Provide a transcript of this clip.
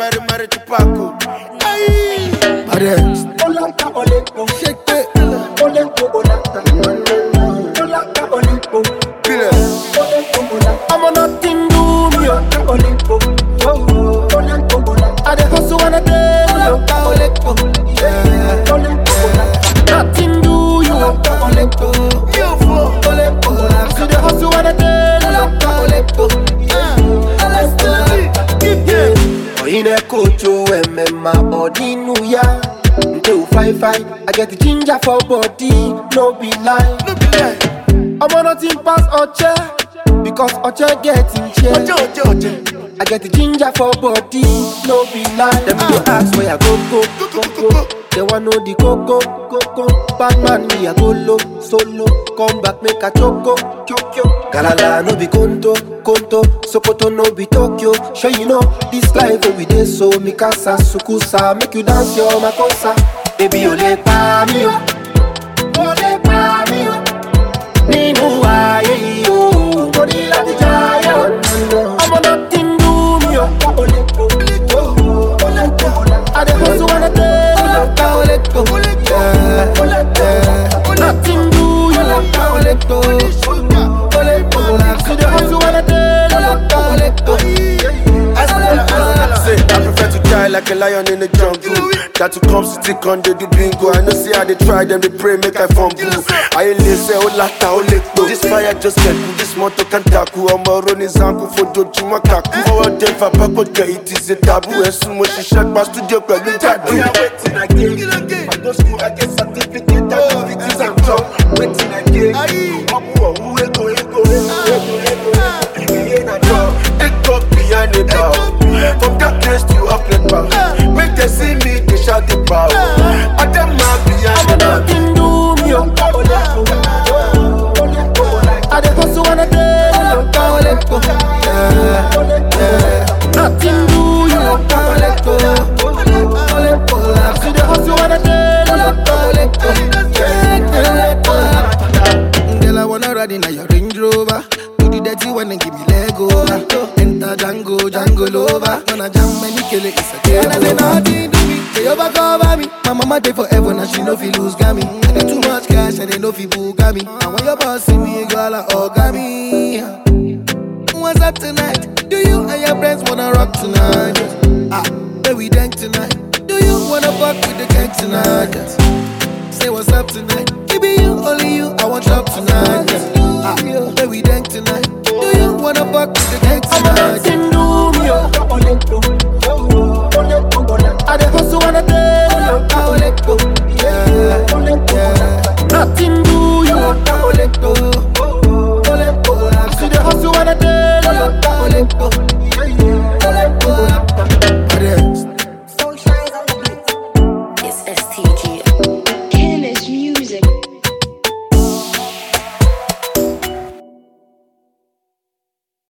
Mary Mary Tupac. Aye. Paris. Olaka Olepo, Shake it. Olepo Olaka. Olaka Olepo, Pile. Olepo Olaka. I'm on nothing do me. oh. Olaka Olepo, oh, Olepo Olaka. I dey hustle when I day. Olaka Olepo. Yeah. Olepo Olaka. Nothing do you. Olaka Olepo. You fool. Olepo. Olaka. See the hustle when I day. Olaka Olepo. Yeah. Let's do it. Keep it. Oyine kocho emema odinu ya Nte u fine fine I get the ginger for body No be lie No be lie. Omo nothing pass Oche Because Oche get in chair Oje, oje, oje. I get the ginger for body No be lie Them go ask where I go go go go They want know the coco coco Bad man me I go low solo Come back make a choco choco Galala no be conto conto Sokoto no be Tokyo Sure you know this life where we dey so Mikasa sukusa Make you dance your makosa Baby ole pa mi o Ole pa mi o Nínú ayé yìí o Mo ní láti jayé o Ọmọ nothing do me o Olepo, oh, Olepo Olaka. I dey hustle when I dey Olaka Olepo Yeah, yeah Nothing do you Olaka Olepo Olepo Olaka See the hustle when I dey Olaka Olepo Say, I prefer to die like a lion in the jungle. That to come stick on the do bingo. I know see how they try them, they pray, make I fumble. I ain't say, oh, lata, oh, lekpo. This fire just get cool, this motor can tackle. I'm a running zanku for doju makaku. Forward them for back, but it is a taboo. As soon as she shut my studio, but we tattoo. We are waiting again. I go school, I get certificate, I get it and job. Waiting again. I'm who we go, we go, we go, we go. We ain't a job. It go behind the bow. From that place to up the bow. Make them see me, they shout the bow. I them not behind Ọmọ the bow. nothing do me o I dey hustle when I dey Olaka Olepo Yeah, yeah Nothing do you Olaka Olepo Olepo Olaka See the hustle when I dey Olaka Olepo Yeah, yeah Girl, I wanna ride in a your Range Rover Do the dirty one and give me leg over Enter Django, Django Lover When I jam many kill it, it's a game over. And I say nothing do me, they overcover me My mama dey forever, now she no fi lose gami I get too much cash and they no fi buga me And when your boss see me, girl, I orga me What's up tonight? Do you and your friends wanna rock tonight? Ah, where we dank tonight? Do you wanna fuck with the gang tonight? Say what's up tonight? It be you, only you, I want drop tonight. Ah, where we